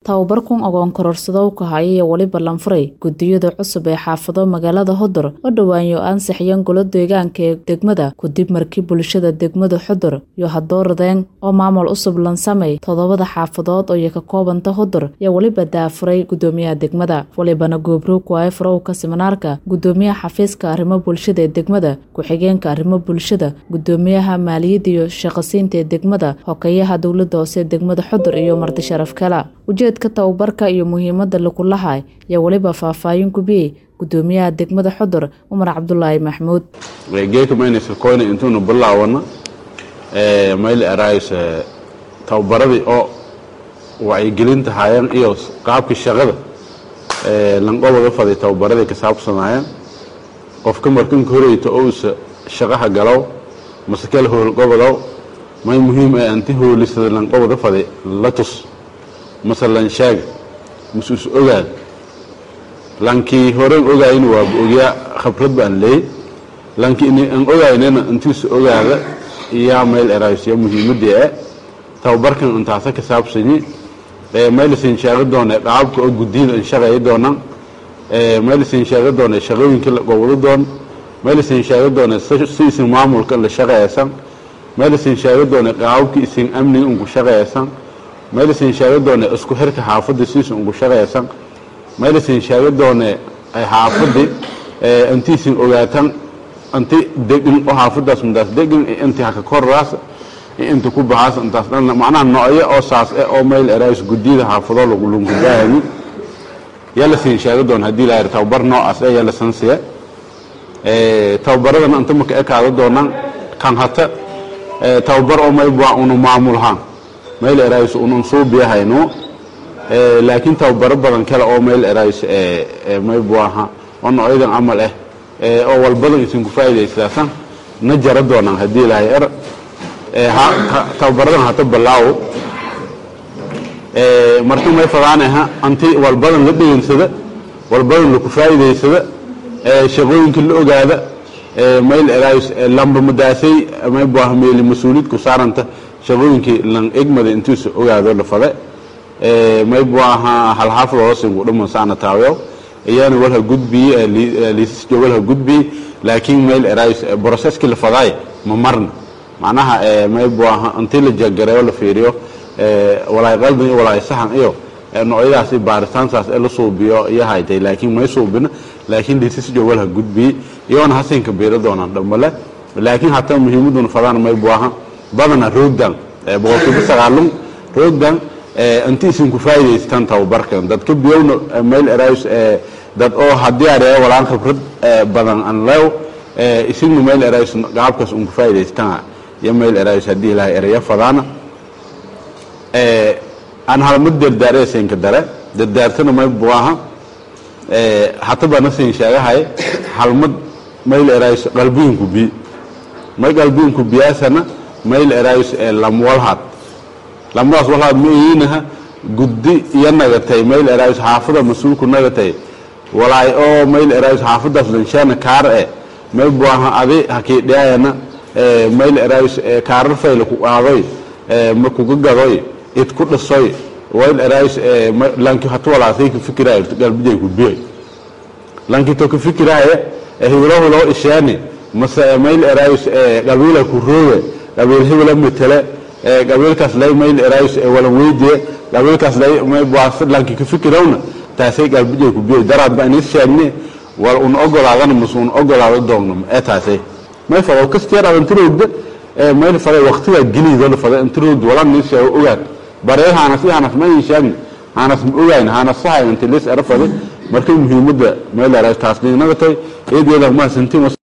tababarkun ogoon kororsadow ka haya iyo weliba lanfuray gudiyada cusub ee xaafado magaalada hodor oo dhowaanyo ansixiyeen golo deegaanka ee degmada kadib markii bulshada degmada xodor iyo hadooradeen oo maamul cusub lansamay toddobada xaafadood oo iyo ka koobanta hodor iyo weliba daafuray gudoomiyaha degmada walibana goobroog waaye farowka siminaarka gudoomiyaha xafiiska arrimo bulshada ee degmada ku-xigeenka arrimo bulshada gudoomiyaha maaliyadda iyo shaqasiinta ee degmada hokeyaha dowladda hoose ee degmada xodor iyo marti sharaf kala ujeedka tababarka iyo muhiimada lagulahay iyo weliba faahfaahin gubiyey gudoomiyaha degmada xodor cumar cabdulaahi maxmuud geekamaynaskoyna intuuna bilaawano mayl erays tababaradii oo wacyigelinta haayeen iyo qaabkii shaqada lanqobada faday tababaradii ka saabsanaayeen qofka markanka horeyta ousa shaqaha galow mase kala howlgobodow may muhiim ee anti hoolisada lanqobada faday la tus mase lansheega mase is ogaad lankii horen ogaayna waaba ogyaa khabrad baan leey lankii aan ogaynana intiisa ogaada iyaa mayl eraysya muhiimadii e tababarkan intaasa ka saabsanyi maylasin sheega doone qaabka oo gudiyada in shaqeeya doonaan maylasin sheega doone shaqooyinka la gobado doon maylasin sheega doone si isin maamulka la shaqeeysan maylasin sheega doone qaababka isin amniga unku shaqeeysan maylasin sheega doone isku xirka xaafadda siisin unku shaqeeysan maylasin sheega doone xaafadii intiisin ogaatan inti degin oo xaafadaas midaas degin inti haka koraas inta ku baxaas intaas dhan macnaha noocyo oo saas eh oo mayl erays gudiyada xaafadoo lagu lungubaayani yaa la siin sheega doon haddii la yidhi tababar noocaas eh yaa la sansiya tababaradana inta marka ekaada doonaan kan hata tababar oo mayb waa unu maamulhaan mayl erays unun suubiyahayno laakiin tababaro badan kale oo mayl erays mayb waaha oo noocyadan camal ah oo walbadan isinku faa'idaysaasan na jara doonaan haddii ilahay er tababaradan hata balaawo marka may fadaanaha anti walbadan la dhegeensada walbadan laku faa'idaysada shaqooyinka la ogaada mayl erays lamba madaasay mayb waaha meeli mas-uuliyad ku saaranta shaqooyinkii lan egmada intiisa ogaado la fade mayb waaha halxaafad hoosinku dhaman saana taaweyo iyana walha gudbiye liisasjo walha gudbiye laakiin mayl erays broseski la fadaay ma marna macnaha mayb waaha intii la jagareeyo la fiiriyo walaay qaldan iyo walaay saxan iyo noocyadaasi baaritaantaas ee la suubiyo iyo haytay laakiin may suubina laakiin liisasjo walha gudbiye iyoona hasinka biiro doonaan dhambale laakiin hataa muhiimaduna fadaan mayb waaha badana roogdan boqolkiiba sagaalun roogdan inti isinku faa'idaystaan tababarkan dadka biyowna mayl erays dad oo haddii areeyo walaan khibrad badan an leew isigna mayl erays qaabkaas unku faa'idaystaan iyo mayl erays haddii ilahay ereya fadaana aan halmad dardaare siinka dare dardaartana may buaha hata bana siin sheegahay halmad mayl erays qalbiyinku bi may qalbiyinku biyaasana mayl erays lamwalhad lamadaas walaad ma iinaha guddi iyo nagatay mayl erays xaafada mas-uulku nagatay walaay oo mayl erays xaafadaas lanshaana kaar e may buaha adi hakiidheayana mayl erays kaarar fayla ku qaadoy ma kuga gadoy id ku dhisoy wayl erays lanki hatu walaasay ka fikiraayo galbijay ku biyoy lanki to ka fikiraaye hiwlo hulo isheeni mase mayl erays qabiila ku rooge qabiil hiwla matele qabiilkaas lay mayl erays walan weydiye qabiilkaas lay lanki ka fikirawna taasay galbijay ku biyoy daraad ba inis sheegne wal un ogolaadana mase un ogolaado doogno ee taasay may fado kasteer adantiroogda mayl faday waqtigaa geliidoo la faday intiroogda wala nis sheego ogaad baree haanas i haanas ma ii sheegni haanas ma ogayn haanas sahay inti lis era faday markay muhiimadda mayl erays taas dhiignagatay eedeeda mahadsantiin